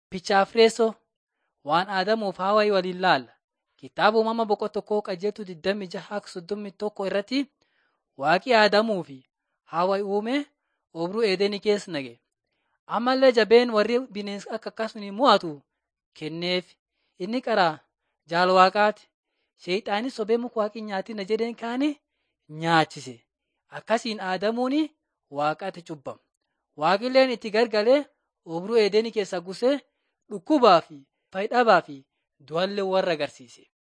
Pichaafreessoo waan aadamuuf hawaayii waliin laalla. Kitaaba uumama boqonnaa tokkoo qajeeltuu 26 irratti waaqi aadamuu fi hawaayii uume obruu eedenii keessa naqe. Ammallee jabeen warri bineensa akka akkasuma mo'atu kenneef. Inni karaa jaala waaqaati. Seexaanis sobee muka waaqni nyaatina jedheen kaane nyaachise. Akkasiin aadamuun waaqatti cubbame. Waaqilleen itti gargalee obruu eedenii keessa gusee dhukkubaa fi fayyidhabaa fi du'allee warra agarsiise.